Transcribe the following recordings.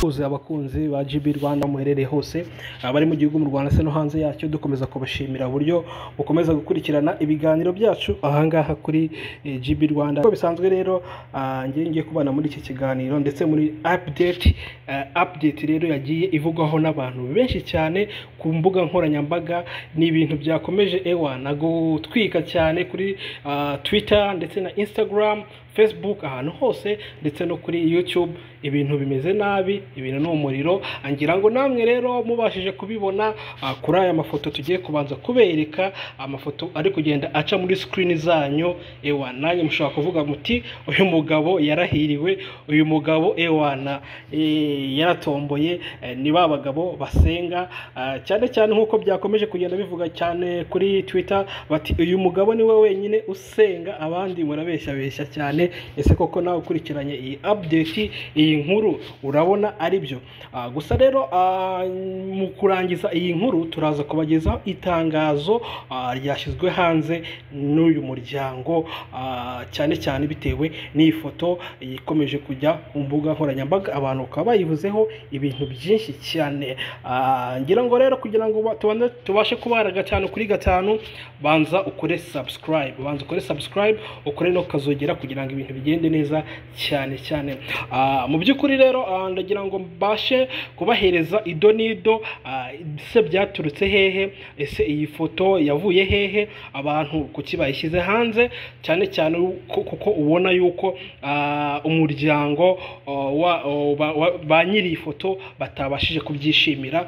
Tuzi abakunzi ba GB Rwanda aho muherereye hose abari mu gihugu mu Rwanda ndetse no hanze yacyo dukomeza kubashimira uburyo mukomeza gukurikirana ibiganiro byacu ahangaha kuri eh, GB Rwanda uko bisanzwe rero ah, njyewe ngiye kubana muri iki kiganiro ndetse muri update eh, update rero yagiye ivugwaho n'abantu benshi cyane ku mbuga nkoranyambaga ni ibintu byakomeje ewa nagutwika cyane kuri ah, Twitter ndetse na Instagram Facebook ahantu hose ndetse no kuri YouTube ibintu bimeze nabi ibintu ni umuriro ngira ngo namwe rero mubashije kubibona ah, kuri aya mafoto tugiye kubanza kubereka amafoto ari kugenda aca muri screen zanyu ewa nanjye mushobora kuvuga muti uyu mugabo yarahiriwe uyu mugabo ewana eh, yaratomboye eh, ni ba bagabo basenga ah, cyane cyane nk'uko byakomeje kugenda bivuga cyane kuri Twitter bati uyu mugabo niwe wenyine usenga abandi murabeshyabeshya cyane ese koko nawe ukurikiranye iyi update iyi nkuru urabona ari byo Ah, gusa rero ah, mu kurangiza iyi nkuru turaza kubagezaho itangazo ah, ryashyizwe hanze n'uyu muryango ah, cyane cyane bitewe n'iyi foto ikomeje kujya mu mbuga nkoranyambaga abantu bakaba bayivuzeho ibintu byinshi cyane Ah, ngira ngo rero kugira ngo ba- tubanze- tubashe kubara gatanu kuri gatanu banza ukore subscribe banza ukore subscribe ukore no kazogera kugira ngo ibintu bigende neza cyane cyane Ah, mu by'ukuri rero ah, ndagira ngo mbashe kubahereza ido n'ido Ah, ese byaturutse hehe ese iyi foto yavuye hehe abantu kuki bayishyize hanze cyane cyane ko- kuko ubona yuko ah, umuryango oh, wa- oh, ba- wa- ba nyiri iyi foto batabashije kubyishimira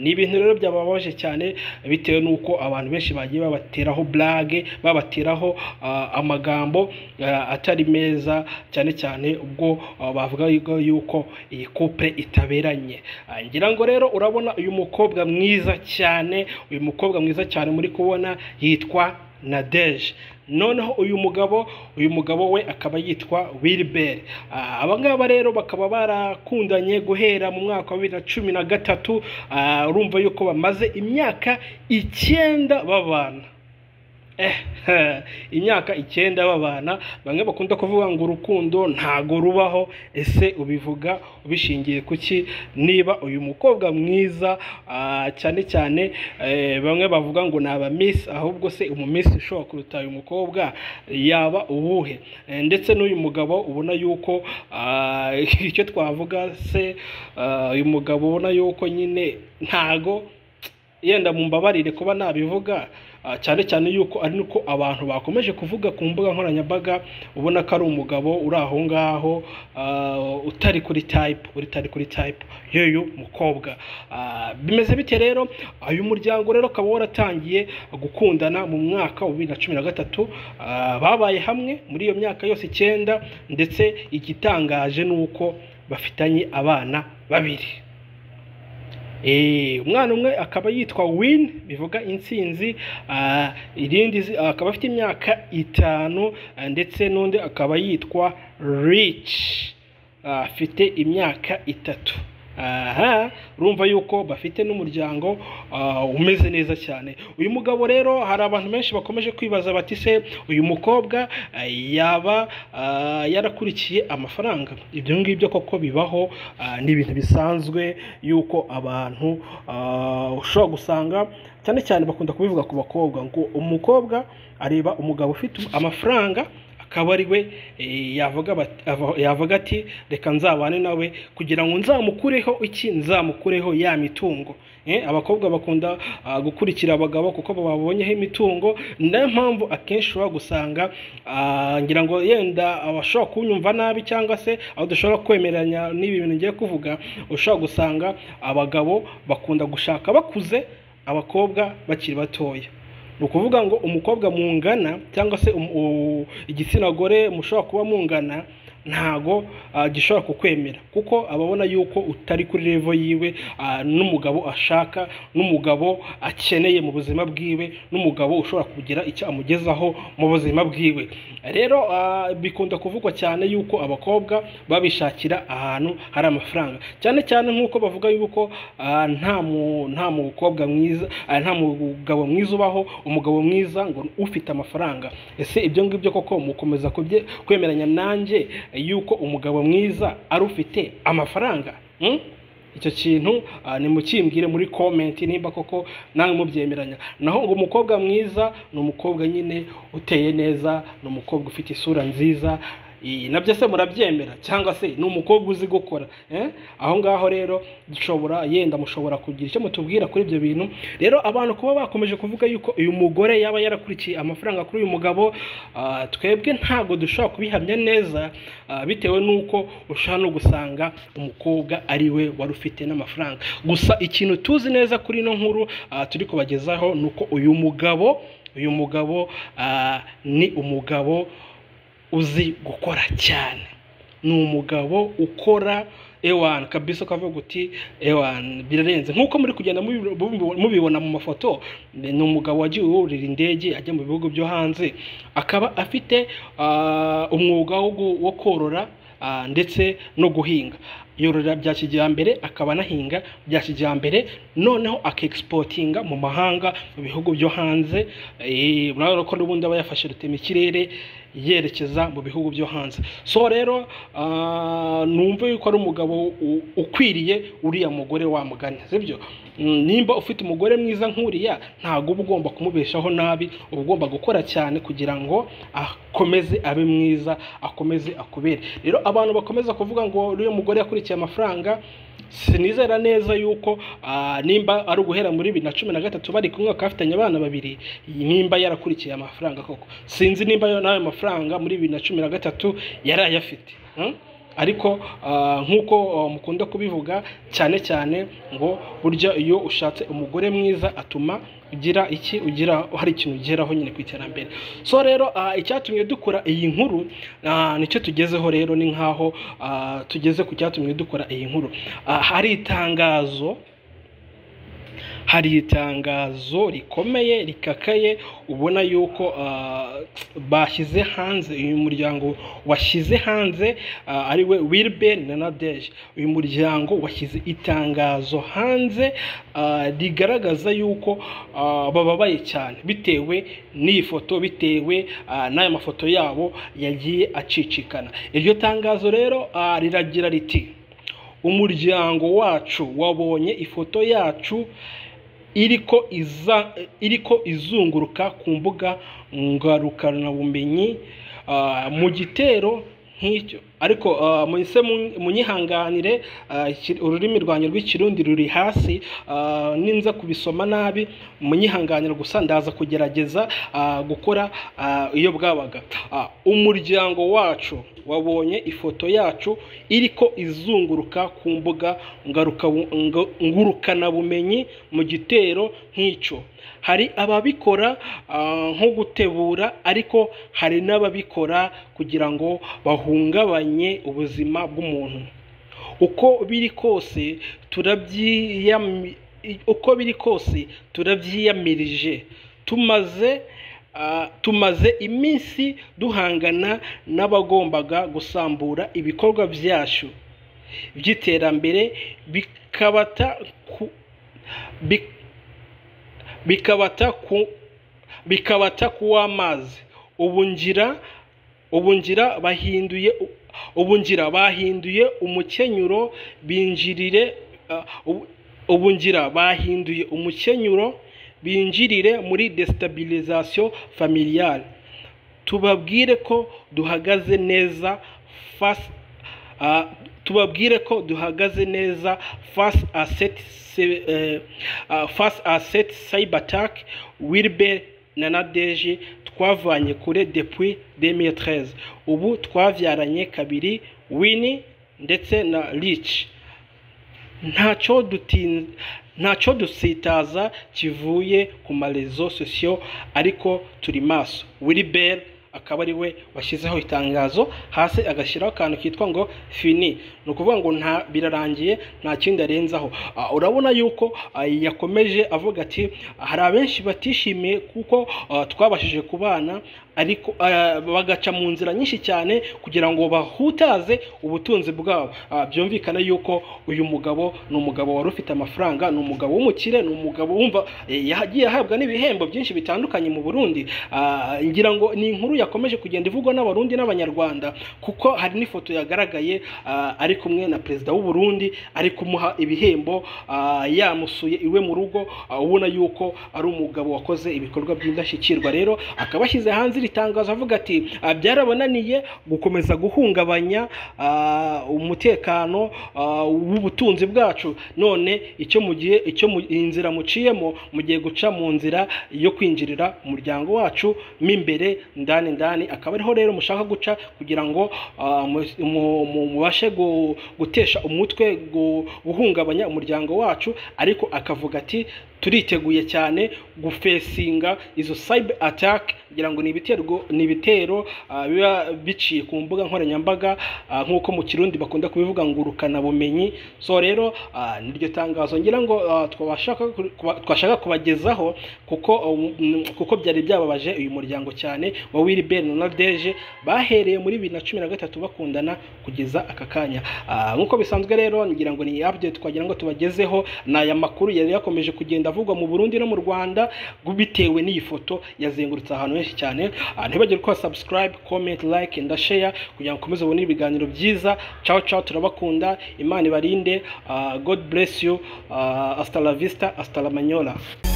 ni ibintu rero byababaje cyane bitewe n'uko abantu benshi bagiye babateraho blage babateraho ah, amagambo ah, atari meza cyane cyane ubwo ah, bavuga yuko- yuko iyi couple itaberanye Ah, ngira ngo rero urabona uyu mukobwa mwiza cyane uyu mukobwa mwiza cyane muri kubona yitwa Nadege noneho uyu mugabo uyu mugabo we akaba yitwa Wilbert Ah, aba ngaba rero bakaba barakundanye guhera mu mwaka wa bibiri na cumi na gatatu Ah, urumva yuko bamaze imyaka icyenda babana Eh, imyaka icyenda babana bamwe bakunda kuvuga ngo urukundo ntago rubaho ese ubivuga ubishingiye kuki niba uyu mukobwa mwiza ah, cyane cyane eh, bamwe bavuga ngo ni abamisi ahubwo se umumisi ushobora kuruta uyu mukobwa yaba uwuhe Eh, ndetse n'uyu mugabo ubona yuko ah, icyo twavuga se ah, uyu mugabo ubona yuko nyine ntago yenda mumbabarire kuba nabivuga ah, cyane cyane yuko ari nuko abantu bakomeje kuvuga ku mbuga nkoranyambaga ubona ko ari umugabo uri aho ngaho ah, utari kuri tayipu utari kuri tayipu y'uyu mukobwa Ah, bimeze bite rero uyu muryango rero ukaba waratangiye gukundana mu mwaka wa bibiri na cumi na gatatu Ah, babaye hamwe muri iyo myaka yose icyenda ndetse igitangaje ni uko bafitanye abana babiri Eh, umwana umwe akaba yitwa win bivuga intsinzi ah, irindi zi- akaba afite imyaka itanu ah, ndetse n'undi akaba yitwa rich ah, afite imyaka itatu aha urumva yuko bafite n'umuryango ah, umeze neza cyane uyu mugabo rero hari abantu benshi bakomeje kwibaza bati se uyu mukobwa ah, yaba ah, yarakurikiye amafaranga ibyo ngibyo koko bibaho ah, ni ibintu bisanzwe yuko abantu ah, ushobora gusanga cyane cyane bakunda kubivuga ku bakobwa ngo umukobwa areba umugabo ufite amafaranga akaba ari we eh, yavuga bat- ava- yavuga ati reka nzabane nawe kugira ngo nzamukureho iki nzamukureho ya mitungo Eh, abakobwa bakunda ah, gukurikira abagabo kuko babonyeho imitungo ni nayo mpamvu akenshi ushobora gusanga ah, ngira ngo yenda abashobora kunyumva nabi cyangwa se aho dushobora kwemeranya n'ibi bintu ngiye kuvuga ushobora gusanga abagabo bakunda gushaka bakuze abakobwa bakiri batoya ni ukuvuga ngo umukobwa mungana cyangwa se um- u- igitsina gore mushobora kuba mungana ntago ah, gishobora kukwemera kuko ababona yuko utari kuri revo yiwe ah, n'umugabo ashaka n'umugabo akeneye mu buzima bwiwe n'umugabo ushobora kugira icyo amugezaho mu buzima bwiwe rero ah, bikunda kuvugwa cyane yuko abakobwa babishakira ahantu hari amafaranga cyane cyane nk'uko bavuga yuko ah, nta mu- nta mukobwa mwiza ah, nta mugabo mwiza ubaho umugabo mwiza ngo ufite amafaranga ese ibyo ngibyo koko mukomeza kubye- kwemeranya nanjye eh, yuko umugabo mwiza ari ufite amafaranga Mm? icyo kintu ah, nimukimbwire muri comment nimba koko namwe mubyemeranya naho ngo umukobwa mwiza ni umukobwa nyine uteye neza ni umukobwa ufite isura nziza i- nabyo se murabyemera cyangwa se ni umukobwa uzi gukora eh? aho ngaho rero dushobora yenda mushobora kugira icyo mutubwira kuri ibyo bintu rero abantu kuba bakomeje kuvuga yuko uyu mugore yaba yarakurikiye amafaranga kuri uyu mugabo ah, twebwe ntabwo dushobora kubihamya neza ah, bitewe n'uko ushobora no gusanga umukobwa ari we wari ufite n'amafaranga gusa ikintu tuzi neza kuri ino nkuru ah, turi kubagezaho ni uko uyu mugabo uyu mugabo ah, ni umugabo uzi gukora cyane ni umugabo ukora ewana kabisa ukavuga uti ewana birarenze nk'uko muri kugenda mubi- mubi- mubibona mu mafoto ni umugabo wagiye wurira indege ajya mu bihugu byo hanze akaba afite ah, umwuga wo gu- wo korora ah, ndetse no guhinga yorora bya kijyambere akaba anahinga bya kijyambere noneho akexpotinga mu mahanga mu bihugu byo hanze Eh, murabona ko n'ubundi aba yafashe rutemikirere yerekeza mu bihugu byo hanze so rero ah, numva yuko ari umugabo u- ukwiriye uriya mugore wamugana sibyo Mm, nimba ufite umugore mwiza nk'uriya ntabwo uba ugomba kumubeshaho nabi uba ugomba gukora cyane kugira ngo akomeze abe mwiza akomeze akubere rero abantu bakomeza kuvuga ngo uriya mugore yakurikiye amafaranga sinizera neza yuko ah, nimba ari uguhera muri bibiri na cumi na gatatu bari kumwe bakaba bafitanye abana babiri nimba yarakurikiye amafaranga koko sinzi nimba yo n'ayo mafaranga muri bibiri na cumi na gatatu yari ayafite hmm? ariko ah, nk'uko ah, mukunda kubivuga cyane cyane ngo burya iyo ushatse umugore mwiza atuma ugira iki ugira hari ikintu ugeraho nyine ku iterambere so rero ah, icyatumye dukora iyi nkuru ah, nicyo tugezeho rero ni nk'aho ah, tugeze ku cyatumye dukora iyi nkuru Ah, hari itangazo hari itangazo rikomeye rikakaye ubona yuko ah, bashyize hanze uyu muryango washyize hanze ah, ari we wilber na nadege uyu muryango washyize itangazo hanze ah, rigaragaza yuko ah, bababaye cyane bitewe n'iyi foto bitewe ah, n'aya mafoto yabo yagiye acicikana iryo tangazo rero ah, riragira riti umuryango wacu wabonye ifoto yacu iriko iza iriko izunguruka ku mbuga ngarukabumenyi ah, mu gitero nk'icyo ariko ah, muhise mun- munyihanganire ah, iki- ururimi rwanjye rw'ikirundi ruri hasi ah, ninza kubisoma nabi munyihanganire gusa ndaza kugerageza ah, gukora ah, iyo bwabaga Ah, umuryango wacu wabonye ifoto yacu iriko izunguruka ku mbuga ngaruka nga- ngurukanabumenyi mu gitero nk'icyo hari ababikora ah, nko gutebura ariko hari n'ababikora kugira ngo bahungabanye ubuzima bw'umuntu uko biri kose turabyiyami uko biri kose turabyiyamirije tumaze ah, tumaze iminsi duhangana n'abagombaga gusambura ibikorwa byacu by'iterambere bikabata ku bi- bikabata ku bikabata ku w'amazi ubu ngira ubu ngira bahinduye ubu ngira bahinduye umukenyuro binjirire ah, ubu- ubu ngira bahinduye umukenyuro binjirire muri destabilization familiale tubabwire ko duhagaze neza face ah, tubabwire ko duhagaze neza face à cette cy- eh, ah, face à cette cyber attack wilber na nadege twavanye kure depuis 2013 ubu twabyaranye kabiri wini ndetse na rich ntacyo dutin ntacyo dusitaza kivuye ku marezo sosiyo ariko turi maso wiliberi akaba ari we washyizeho itangazo hasi agashyiraho akantu kitwa ngo fini ni ukuvuga ngo nta birarangiye nta kindi arenzaho Ah, urabona yuko ah, yakomeje avuga ati hari abenshi batishimiye kuko ah, twabashije kubana ariko ah, bagaca mu nzira nyinshi cyane kugira ngo bahutaze ubutunzi bwabo Ah, byumvikana yuko uyu mugabo ni umugabo wari ufite amafaranga ni umugabo w'umukire ni umugabo wumva eh, yagiye ahabwa n'ibihembo byinshi bitandukanye mu Burundi Ah, ngira ngo ni inkuru ya yakomeje kugenda ivugwa n'abarundi n'abanyarwanda kuko hari n'ifoto yagaragaye ah, ari kumwe na perezida w'u Burundi ari kumuha ibihembo ah, yamusuye iwe mu rugo ah, ubona yuko ari umugabo wakoze ibikorwa by'indashyikirwa rero akaba ashyize hanze iri tangazo avuga ati "Ah, byarabananiye gukomeza guhungabanya ah, umutekano ah, w'ubutunzi bwacu none icyo mu gihe icyo mu- inzira muciyemo mugiye guca mu nzira yo kwinjirira umuryango wacu mo imbere ndani ndani akaba ariho rero mushaka guca kugira ngo ah, mu- mu- mu- mubashe gu- gutesha umutwe gu- guhungabanya umuryango wacu ariko akavuga ati turiteguye cyane gufesinga izo cyber attack ngira ngo ni ibitero ni ibitero ah, biba biciye ku mbuga nkoranyambaga ah, nk'uko mu kirundi bakunda kubivuga ngo urukanabumenyi so rero ah, niryo tangazo ngira ngo ah, twabashaka ku- kuba- twashaka kubagezaho kuko um, kuko byari byababaje uyu muryango cyane wa Wilbert na Nadege bahereye muri bibiri na cumi na gatatu bakundana kugeza aka kanya Ah, nk'uko bisanzwe rero ngira ngo ni update twagira ngo tubagezeho ni aya makuru yari yakomeje kugenda avugwa mu Burundi no mu Rwanda bitewe n'iyi foto yazengurutse ahantu henshi cyane Ah, ntibagire ko subscribe comment like and share kugira ngo ukomeze ubone ibiganiro byiza ciao ciao turabakunda imana ibarinde Ah, god bless you Ah, hasta la vista hasta la manyola